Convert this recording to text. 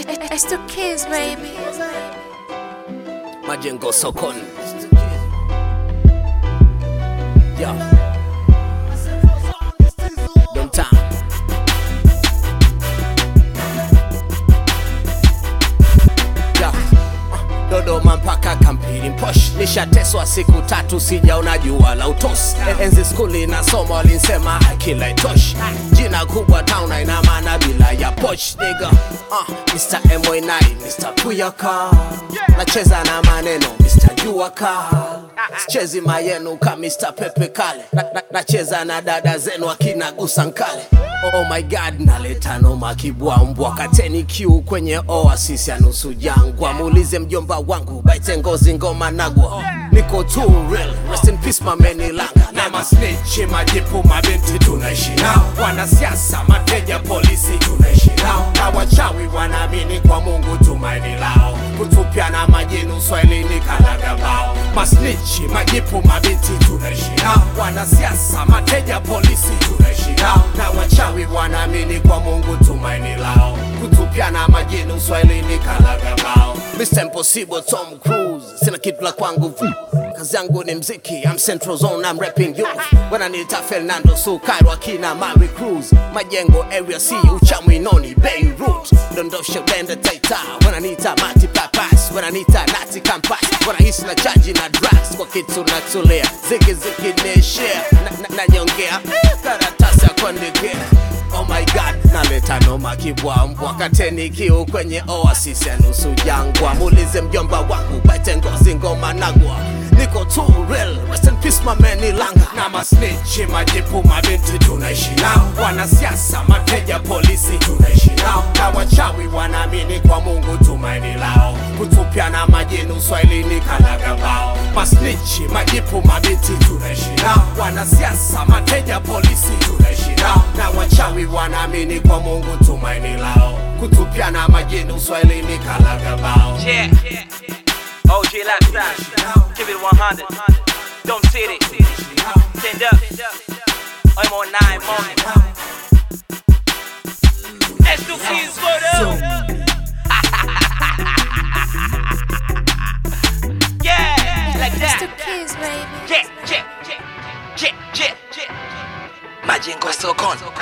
It's the kids, baby. Majengo sokoni. Yo. Downtown. Yo. Uh, Dodoma mpaka Kampili Mposh, nishateswa siku tatu, sijaona jua la utosi. Enzi skuli nasoma walinsema akila itoshi, jina kubwa town ina maana bila ya poch nigga. Uh, Mr. MY9, Mr. Puyaka, nacheza na maneno Mr. Jua Kali, sichezi mayenu ka Mr. Pepe Kale, Na- na- nacheza na dada zenu akina Gusankale. Oh my god, naleta noma kibwambwa, kateni Q kwenye oasis ya nusu jangwa, muulize mjomba wangu baite ngozi ngoma nagwa, niko too real, rest in peace mameni langa na masnichi majipu mabinti tunaishi nao, wanasiasa mateja polisi tunaishi nao, na wachawi wanaamini kwa Mungu tumaini lao, kutupiana majini uswahilini kalagabao. Masnichi majipu mabinti tunaishi nao, wanasiasa mateja polisi tunaishi nao, na wachawi wanaamini kwa Mungu tumaini lao, kutupiana majini uswahilini kalagabao. Mr. Impossible Tom Cruise, sina kitu la kwangu vu. Kazi yangu ni mziki, I'm Central Zone, I'm rapping you. Wananiita Fernando Sukairo akina Mari Cruz. Majengo area C, Uchamwi Noni, Beirut. Dondosha Bende Taita, wananiita Mati Papas, wananiita Nati Kampas. Wanahisi na chaji na drugs, kwa kitu natulia. Ziki ziki ni share, na, na, nanyongea. Karatasi ya kuandikia. Oh my god, naleta noma kibwambwa, kateni kiu kwenye oasis ya nusu jangwa. Muulize mjomba wangu baite ngozi ngoma nagwa, niko too real, rest in peace mameni langa. na masnichi majipu mabinti tunaishi nao, wanasiasa mateja polisi tunaishi nao, na wachawi wanaamini kwa Mungu tumaini lao, kutupiana majini uswahilini kalagabao. Masnichi majipu mabinti tunaishi nao, wanasiasa mateja polisi tunaishi nao, na wachawi wanaamini kwa Mungu tumaini lao, kutupiana majini uswahilini kalagabao. Yeah. OG lifestyle. Keep it 100. Don't sit it. Stand up. I'm on nine morning. Let's do kids for them. Yeah, like It's the that. kids, baby. Yeah, yeah, yeah, yeah, yeah, yeah. Majengo sokoni.